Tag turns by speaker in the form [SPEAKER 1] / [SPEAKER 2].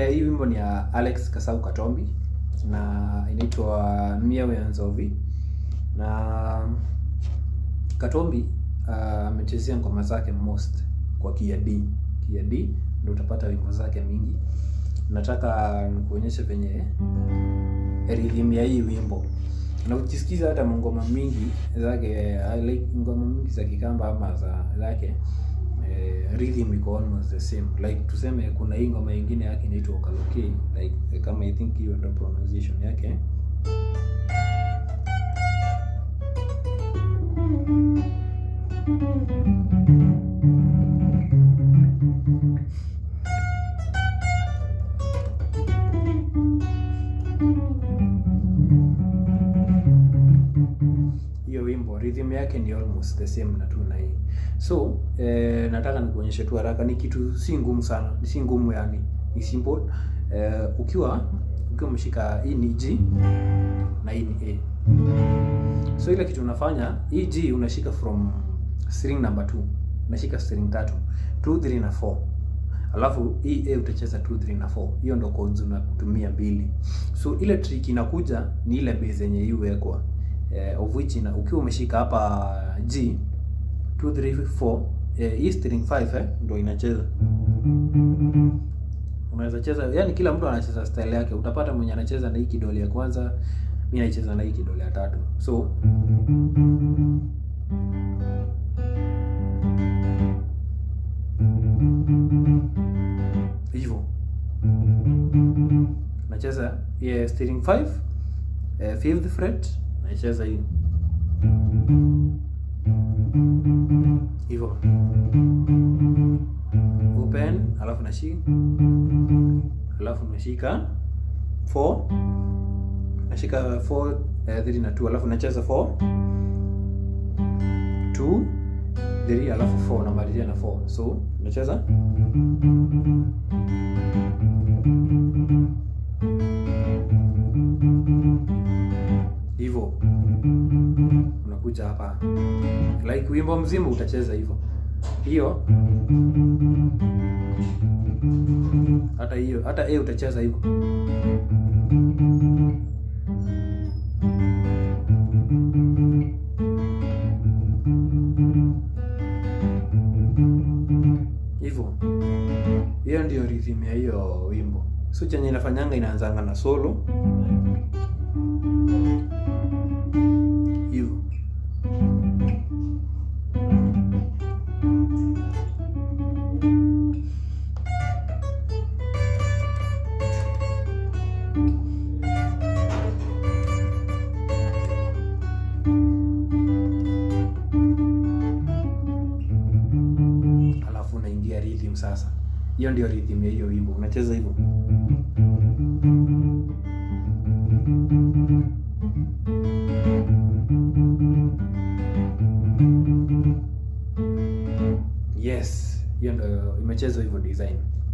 [SPEAKER 1] hii wimbo ni ya Alex Kasau Katombi na inaitwa Miewe Nzovi na Katombi ah, amechezea ngoma zake most kwa Kia D. Kia D ndio utapata wimbo zake mingi. Nataka nikuonyeshe venye rhythm ya hii wimbo na ukisikiza hata ngoma mingi zake I like ngoma mingi za Kikamba ama za zake eh, rhythm iko almost the same like tuseme kuna hii ngoma ingine yake inaitwa Okaloke like eh, kama I think hiyo ndio pronunciation yake hiyo wimbo rhythm yake ni almost the same na tu na hii so eh, nataka nikuonyeshe tu haraka ni kitu si ngumu sana si ngumu yani ni simple eh, ukiwa ukiwa umeshika hii ni G na hii ni A so ile kitu unafanya hii G unashika from string number 2 unashika string tatu 2 3 na 4 alafu hii A utacheza 2 3 na 4 hiyo ndo chords unatumia mbili so ile trick inakuja ni ile base yenye hii huwekwa eh, of which ina, ukiwa umeshika hapa G 2 3 4 eh, hii string 5 eh, ndo inacheza unaweza cheza yani kila mtu anacheza style yake utapata mwenye anacheza na hii kidole ya kwanza mi naicheza na hii kidole ya tatu so hivyo nacheza yeah, string 5 eh, fifth fret naicheza hii hivyo open alafu nashika alafu nashika 4 nashika 4 eh, 3 na 2 alafu nacheza 4 2 3 alafu 4 namalizia na 4 so nacheza hivyo unakuja hapa like wimbo mzima utacheza hivyo hiyo hata hiyo hata A utacheza hivyo hivyo hiyo ndio rhythm ya hiyo wimbo so chenye inafanyanga inaanzanga na solo hivyo alafu unaingia rhythm sasa hiyo ndio rhythm ya hiyo wimbo unacheza hivyo yes hiyo ndio imechezwa hivyo design